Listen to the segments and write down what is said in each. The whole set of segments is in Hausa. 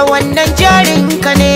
wannan jarinka ne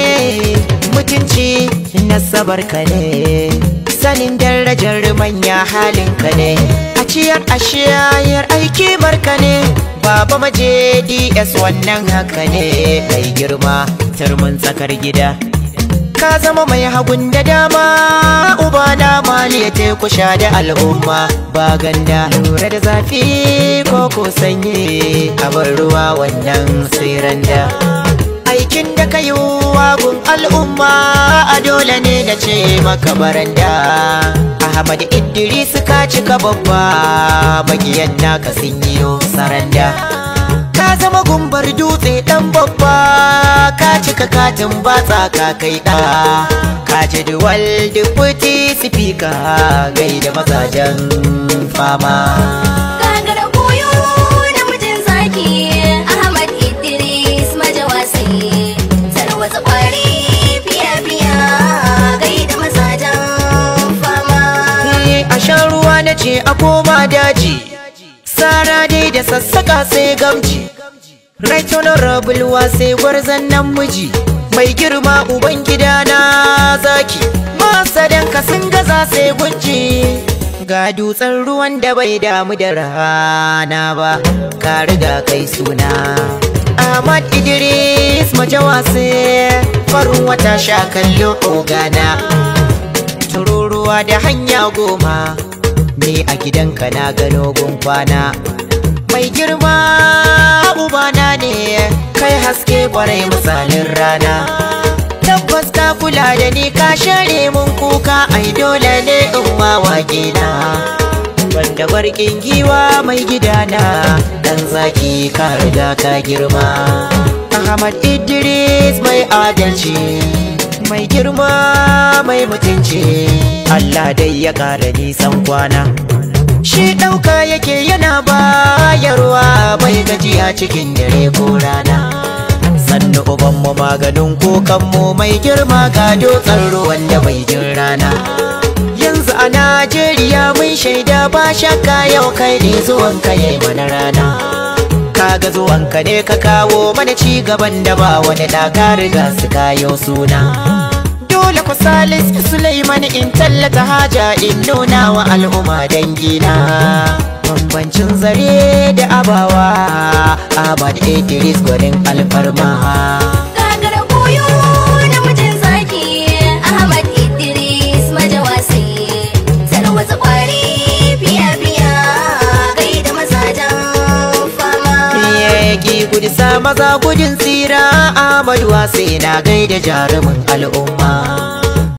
mutunci nasabar ka ne sanin darajar manya halinka ne a ciyar a shayar aiki barka ne baba maje ds wannan haka ne kai girma turmin tsakar gida ka zama mai hagun da dama uba na maliya teku sha da al'umma ba ganda lura da zafi ko ko sanyi a bar ruwa wannan tsiran da aikin da ka yi wagun al'umma a dole ne na ce maka baranda ahmad idris ka cika babba magiyan naka sun yi saranda ka zama gumbar dutse dan babba ka cika katin batsa ka kai da ka ji duwal deputy speaker gaida mazajen fama Gagara koyo da mutum zaki Ahmad Idris majawasi Tarwatsa kwari fiya-fiya gaida mazajen fama a sha ruwa na ce a koma daji sara dai da sassaka sai gamji right honorable sai gwarzon nan miji mai girma uban gida na zaki masadanka sun gaza sai gunji ga dutsen ruwan da bai damu da rana ba ka riga kai suna Ahmad Idris majawase farin wata sha kallo ogana tururuwa da hanya goma ni a gidanka na gano kwana mai girma ubana ne kai haske kwarai misalin rana tabbas ka kula da ni ka share mun kuka ai dole ne in wawage na wanda barkin giwa mai gidana dan zaki ka riga ka girma Ahmad Idris mai adalci mai girma mai mutunci Allah dai ya ƙara nisan kwana shi ɗauka yake yana bayarwa bai gajiya cikin dare ko rana sannu ubanmu maganin kukanmu mai girma ga dutsen ruwan da bai jin rana yanzu a Najeriya mun shaida ba shakka yau kai ne zuwanka yayi mana rana kaga zuwanka ne ka kawo mana ci gaban da ba wani da ka riga su kayo suna dole ku salis Sulaiman in tallata haja in nuna wa al'umma dangina bambancin zare da abawa Ahmad Idris gwanin alfarma Gagara koyo da mutum zaki Ahmad Idris majawasi Tarwatsa kwari fiya-fiya gaida mazajen fama Yaki gudu sa maza gudun tsira Ahmad wase na gaida jarumin al'umma